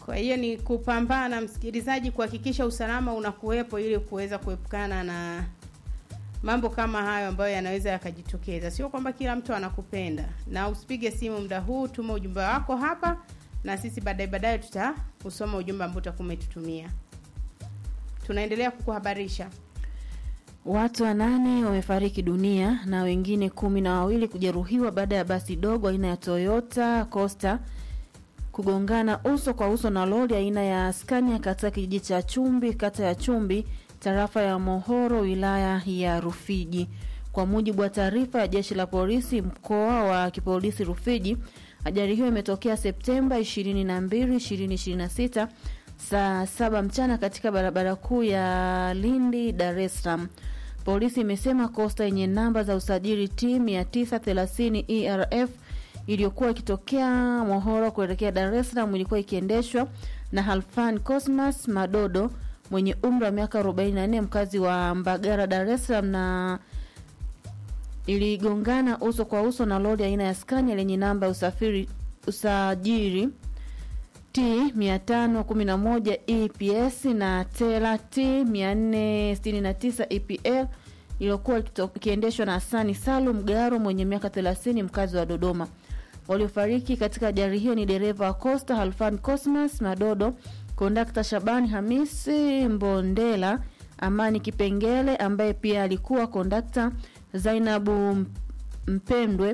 Kwa hiyo ni kupambana, msikilizaji, kuhakikisha usalama unakuwepo ili kuweza kuepukana na mambo kama hayo ambayo yanaweza yakajitokeza. Sio kwamba kila mtu anakupenda, na usipige simu muda huu, tuma ujumbe wako hapa na sisi baadaye baadaye tutausoma ujumbe ambao utakuwa umetutumia. Tunaendelea kukuhabarisha. Watu wanane wamefariki dunia na wengine kumi na wawili kujeruhiwa baada ya basi dogo aina ya Toyota Coaster kugongana uso kwa uso na lori aina ya Scania katika kijiji cha Chumbi, kata ya Chumbi, tarafa ya Mohoro, wilaya ya Rufiji. Kwa mujibu wa taarifa ya jeshi la polisi mkoa wa kipolisi Rufiji, ajali hiyo imetokea Septemba 22, 2026 saa saba mchana katika barabara kuu ya Lindi, Dar es Salaam. Polisi imesema kosta yenye namba za usajili T 930 ERF iliyokuwa ikitokea Mohoro kuelekea Dar es Salaam ilikuwa ikiendeshwa na Halfan Cosmas Madodo mwenye umri wa miaka 44 mkazi wa Mbagara, Dar es Salaam na iligongana uso kwa uso na lori aina ya Scania lenye namba ya usafiri usajili T 511 EPS na Tela T 469 EPL iliyokuwa ikiendeshwa na Hasani Salum Garo mwenye miaka 30 mkazi wa Dodoma. Waliofariki katika ajali hiyo ni dereva wa Costa Halfan Cosmas Madodo, kondakta Shabani Hamisi Mbondela, Amani Kipengele ambaye pia alikuwa kondakta, Zainabu Mpendwe,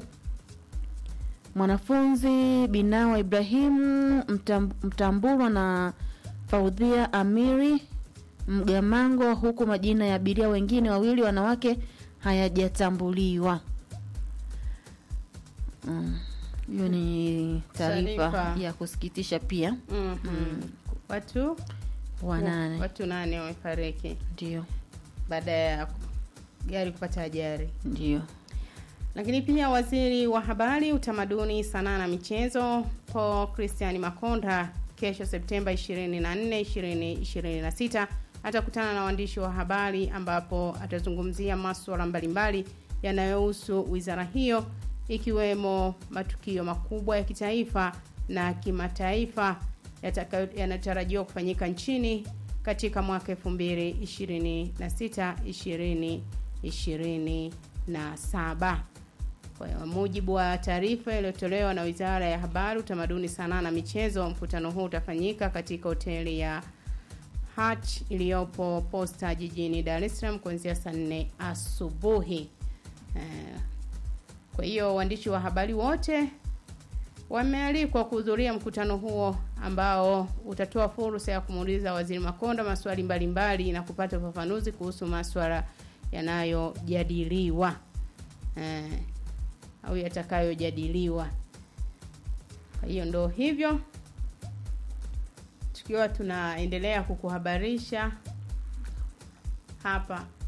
mwanafunzi Binawa Ibrahimu Mtamburwa na Faudhia Amiri Mgamango, huku majina ya abiria wengine wawili wanawake hayajatambuliwa. Hiyo mm, ni taarifa ya kusikitisha pia. mm -hmm. mm. Watu wanane, watu nane wamefariki ndio baada ya gari kupata ajali ndio. Lakini pia waziri wa habari, utamaduni, sanaa na michezo Paul Christian Makonda kesho Septemba 24, 2026 atakutana na waandishi wa habari ambapo atazungumzia masuala mbalimbali yanayohusu wizara hiyo ikiwemo matukio makubwa ya kitaifa na kimataifa yanatarajiwa kufanyika nchini katika mwaka 2026 2027. Kwa mujibu wa taarifa iliyotolewa na Wizara ya Habari, Utamaduni, Sanaa na Michezo, mkutano huu utafanyika katika hoteli ya Hutch iliyopo Posta jijini Dar es Salaam kuanzia saa nne asubuhi. Kwa hiyo waandishi wa habari wote wamealikwa kuhudhuria mkutano huo ambao utatoa fursa ya kumuuliza Waziri Makonda maswali mbalimbali mbali na kupata ufafanuzi kuhusu maswala yanayojadiliwa eh, au yatakayojadiliwa. Kwa hiyo ndo hivyo, tukiwa tunaendelea kukuhabarisha hapa